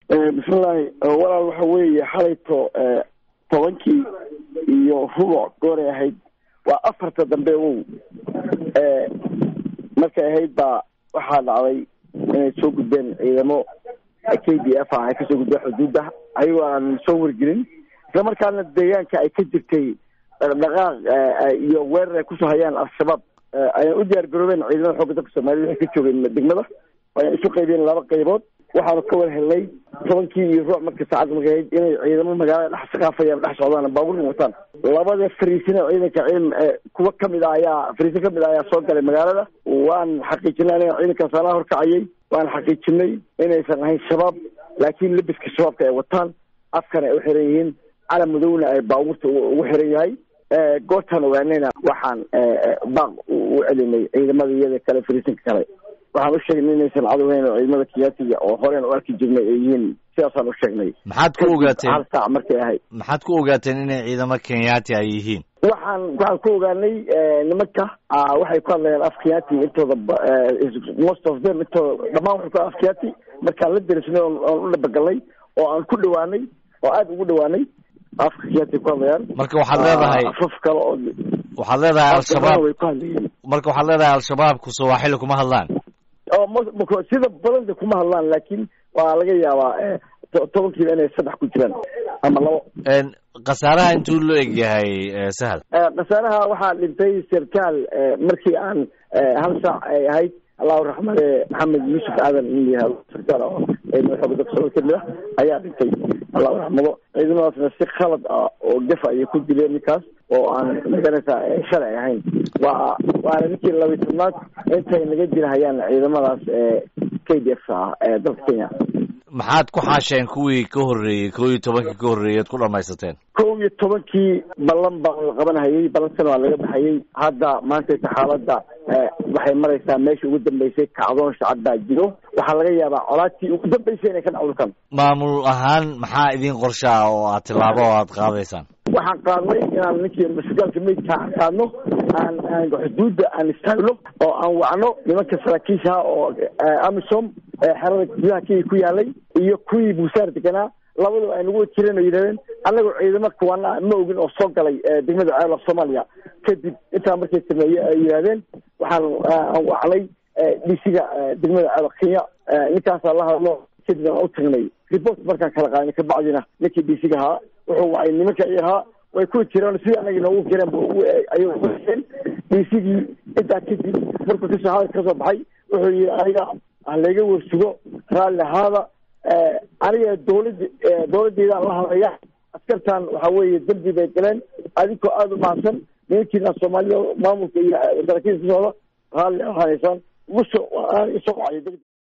bismillahi walaal waxa weeye xalayto tobankii iyo rubuc gooray ahayd waa afarta dambe wow markay ahayd baa waxaa dhacday inay soo gudbeen ciidamo k d f ah ay kasoo gudbeen xuduudda ayagoo aan soo wargelin isla markaana deegaanka ay ka jirtay dhaqdhaqaaq iyo weerar ay kusoo hayaan al-shabaab ayaan u diyaar garoobeen ciidamada xoogga dalka soomaaliyed waxay ka joogeen degmada ayaan isu qaybeen laba qaybood waxaanu ka war helnay tobankii iyo ruuc marka saacadda markay ahayd inay ciidamo magaalada dhex saqaafayaan dhex socdaan baabuurna wataan labada fariisina ciidanka ciidan kuwa kamid ah ayaa fariisin kamid ah ayaa soo galay magaalada waan xaqiijinay aniga ciidankaas anaa horkacayay waan xaqiijinay inaysan ahayn shabaab laakiin labiska shabaabka ay wataan afkana ay u xiran yihiin calam madowna ay baabuurta ugu xiran yahay goortaan ogaanayna waxaan baaq u celinay ciidamada iyada kale fariisinka kale waxaan u sheegnay inaysan cadowhayn oo ciidamada kiyaatiga oo horeen u arki jirnay ay yihiin sidaasaan u sheegnay maxaad ku ogaateen hal saac markay ahayd maxaad ku ogaateen inay ciidamo kenyaati ay yihiin waxaan waxaan ku ogaanay nimanka waxay ku hadlayaan af kiyaati intooda most of them intooda dhamaan waxay ku af kiyaati markaan la derisnay oon u dhabagalnay oo aan ku dhawaanay oo aada ugu dhawaanay afka kiyaati ku hadlayaan marka waxaad leedahay afaf kale oo waxaad leedahay al-shabaab way ku hadlayeen marka waxaad leedahay al-shabaabku sawaaxili kuma hadlaan oo m sida badanta kuma hadlaan laakiin waa laga yaabaa tobankiiba inay saddex ku jiraan ama labo khasaaraha intuu loo eg yahay sahal khasaaraha waxaa dhintay sarkaal markii aan hal saac ay ahayd allahu raxmade maxamed yuusuf aadan in la yihahdo sarkaal oo ciidamada xooga dalka soomali kamid ah ayaa dhintay allahu raxmado ciidamadaasna si khalad ah oo gafa ayay ku dileen ninkaas oo aan maganaysa shalay ahayn waa waana ninkii labiy tobnaad intay naga jirahayaan ciidamadaas k d f ah ee dalka kenya maxaad ku xaasheen kuwii ka horreeyey kow iyo tobankii ka horreeyey ad ku dhamaysateen kow iyo tobankii ballan baa la qabanhayay ballankana waa laga baxayay hadda maantayta xaaladda waxay maraysaa meesha ugu dambeysay kacdoon shacab baa jiro waxaa laga yaabaa colaatii ugu dambeysay inay ka dhacdo kan maamul ahaan maxaa idin qorsha ah oo aad tillaabo oo aad qaadaysaan waxaan qaadnay inaan ninkii masgaalka meydka aan qaadno aan aan xuduudda aan istaagno oo aan wacno nimanka saraakiishaha oo amisom xerada gudaha kenya ku yaalay iyo kuwii buusaar deganaa labadaba ay nagu jireen oo yidhahdeen annagoo ciidamo kuwana ma ogin oo soo galay degmada ceela soomaaliya kadib intaa markay sameeye ay yidhahdeen waxaan aan wacnay dhisiga degmada ceela kenya ninkaasaa la hadlo kadib aan u tagnay report markaan kala qaadnay kabacdina ninkii dhisiga ahaa wuxuu wacay nimanka i ahaa way ku jireen sidii anaga noogu jireen ayay dhisigii intaa kadib markuu kasoo hadal kasoo baxay wuxuu yihi aniga halayga warsugo raalli ahaada aniga dawlad dawladdeedaan la hadlaya askartan waxa weeye dembi bay galeen adinkoo aada u mahadsan nimankiina soomaaliya maamulka iyo saraakiilka ka socda raalli ahaanaysaan ugu soo isoo wacyo